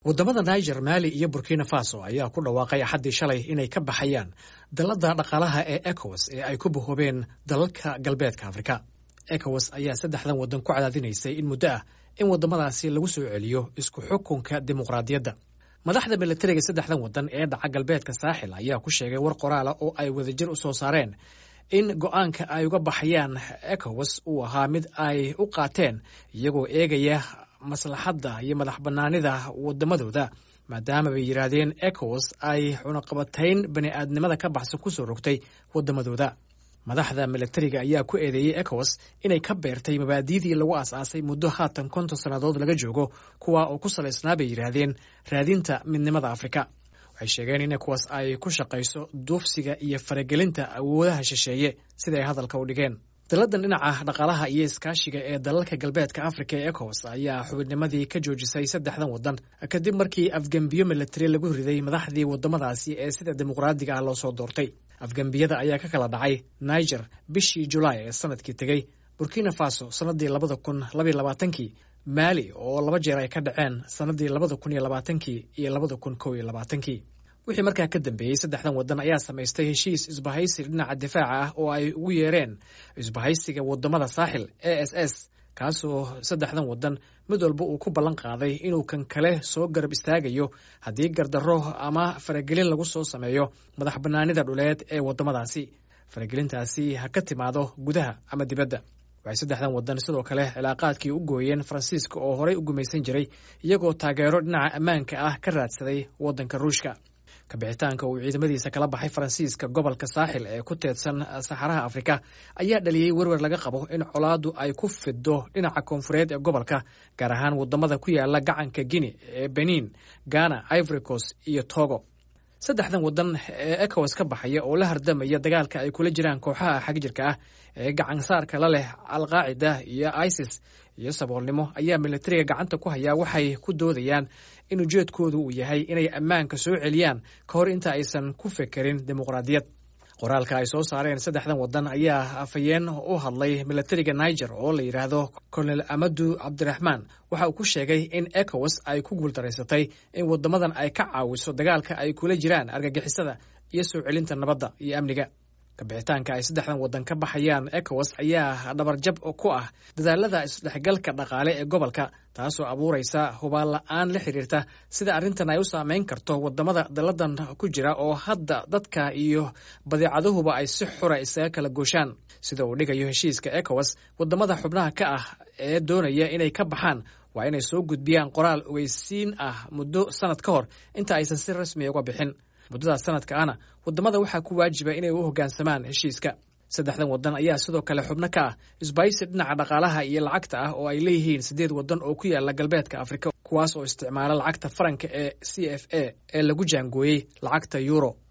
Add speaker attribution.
Speaker 1: waddamada niger mali iyo burkina faso ayaa ku dhawaaqay axaddii shalay inay ka baxayaan dalladda dhaqaalaha ee ecowas ee ay ku bahoobeen dalalka galbeedka afrika ecowas ayaa saddexdan waddan ku cadaadinaysay in muddo ah in waddamadaasi lagu soo celiyo isku xukunka dimuqraadiyadda madaxda milatariga saddexdan waddan ee dhaca galbeedka saaxil ayaa ku sheegay war qoraala oo ay wadajir u soo saareen in go'aanka ay uga baxayaan ecowas uu ahaa mid ay u qaateen iyagoo eegaya maslaxadda iyo madax bannaanida waddamadooda maadaama bay yidhaahdeen ecowas ay cunaqabatayn bani aadnimada ka baxsan ku soo rogtay waddamadooda madaxda milatariga ayaa ku eedeeyey ecowas inay ka beertay mabaadi'dii lagu aas-aasay muddo haatan konton sannadood laga joogo kuwa oo ku salaysnaa bay yidhaahdeen raadinta midnimada afrika waxay sheegeen in ecowas ay ku shaqayso duufsiga iyo faragelinta awoodaha shisheeye siday hadalka u dhigeen dalladan dhinaca dhaqaalaha iyo iskaashiga ee dalalka galbeedka afrika ee ecowas ayaa xubinnimadii ka joojisay saddexdan waddan kadib markii afgembiyo milatari lagu riday madaxdii waddamadaasi ee sida dimuqraadiga ah loo soo doortay afgembiyada ayaa ka kala dhacay niger bishii julaay ee sanadkii tegey burkina faso sannadii labada kun labaiy labaatankii maali oo laba jeer ay ka dhaceen sannadii labada kun iyo labaatankii iyo labada kun kow iyo labaatankii wixii markaa ka dambeeyey saddexdan waddan ayaa samaystay heshiis isbahaysi dhinaca difaaca ah oo ay ugu yeereen isbahaysiga waddamada saaxil e s s kaasoo saddexdan waddan mid walba uu ku ballan qaaday inuu kan kale soo garab istaagayo haddii gardarro ama faragelin lagu soo sameeyo madax bannaanida dhuleed ee waddamadaasi faragelintaasi ha ka timaado gudaha ama dibadda waxay saddexdan waddan sidoo kale cilaaqaadkii u gooyeen faransiiska oo horey u gumaysan jiray iyagoo taageero dhinaca ammaanka ah ka raadsaday waddanka ruushka kabixitaanka uu ciidamadiisa kala baxay faransiiska gobolka saaxil ee ku teedsan saxaraha afrika ayaa dhaliyey werwer laga qabo in colaaddu ay ku fido dhinaca koonfureed ee gobolka gaar ahaan waddamada ku yaala gacanka guine ee benin ghana ivoricos iyo togo saddexdan waddan ee ecowas ka baxaya oo la hardamaya dagaalka ay kula jiraan kooxaha xagjirka ah ee gacansaarka la leh alqaacida iyo isis iyo saboolnimo ayaa milatariga gacanta ku hayaa waxay ku doodayaan in ujeedkoodu uu yahay inay ammaanka soo celiyaan ka hor inta aysan ku fekerin dimuqraadiyad qoraalka ay soo saareen saddexdan waddan ayaa afhayeen u hadlay milatariga niger oo la yidhaahdo colonel amadu cabdiraxmaan waxa uu ku sheegay in ecowas ay ku guuldaraysatay in waddamadan ay ka caawiso dagaalka ay kula jiraan argagixisada iyo soo celinta nabadda iyo amniga kabixitaanka ay saddexdan waddan ka baxayaan ecowas ayaa dhabarjab ku ah dadaalada isdhexgalka dhaqaale ee gobolka taasoo abuuraysa hubaan la-aan la xiriirta sida arrintan ay u saameyn karto waddamada dalladan ku jira oo hadda dadka iyo badeecaduhuba ay si xura isaga kala gooshaan sida uu dhigayo heshiiska ecowas waddamada xubnaha ka ah ee doonaya inay ka baxaan waa inay soo gudbiyaan qoraal ogeysiin ah muddo sanad ka hor inta aysan si rasmiya uga bixin muddadaas sanadka ahna waddamada waxaa ku waajiba inay u hoggaansamaan heshiiska saddexdan waddan ayaa sidoo kale xubno ka ah isbaysi dhinaca dhaqaalaha iyo lacagta ah oo ay leeyihiin siddeed waddan oo ku yaala galbeedka afrika kuwaas oo isticmaala lacagta faranka ee c f a ee lagu jaangooyey lacagta yuuro